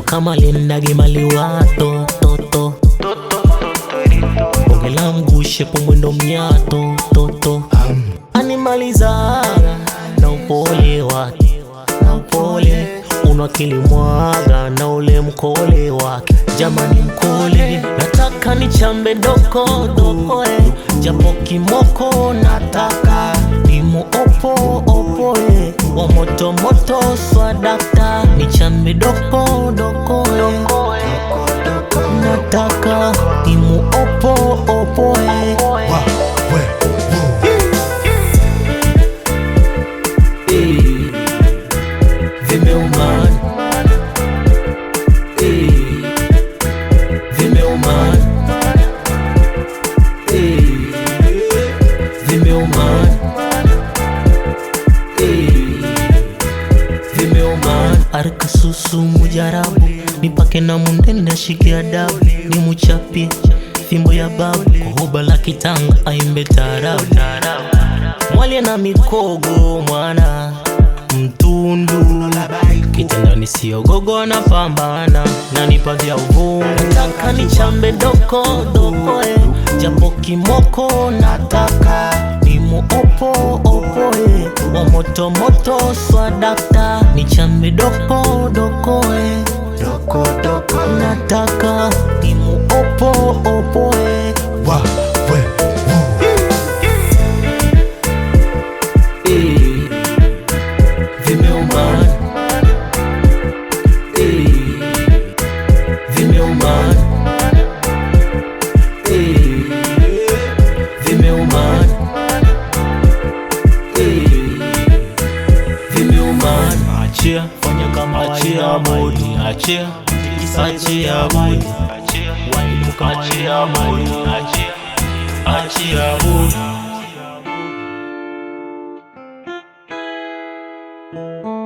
kama lindagi maliwa tototo ongela mgushe pomwendo mnyato toto animaliza na upole wake na upole unakilimwaga na ule mkole wake jamani mkole nataka nichambe doko dokoe japo kimoko nataka nimo opo opoe wa moto moto swadakta nichambe doko dokoe nataka nimo opo opoe Wa, we, wo. Eh, vimeumana Eh, vimeumana Eh, vimeumana Eh, vimeumana arika susu mujarabu nipake na mundende ashike adabu ni muchapie fimbo ya babu kohoba la kitanga aimbe taarabu mwalye na mikogo mwana mtundu kitandani siogogo na pambana nanipa vya uvungu nataka nichambe doko dokoe japo kimoko nataka nimo opo opoe wa moto moto swadakta nichambe doko dokoe Doko, doko. nataka nimo opo opoe Wa, we, wo. Eh, vimeumana Eh, vimeumana Eh, vimeumana Eh, vimeumana achia fanya kama achia bodi achia achia bodi wainuka achia bodi achia achia bodi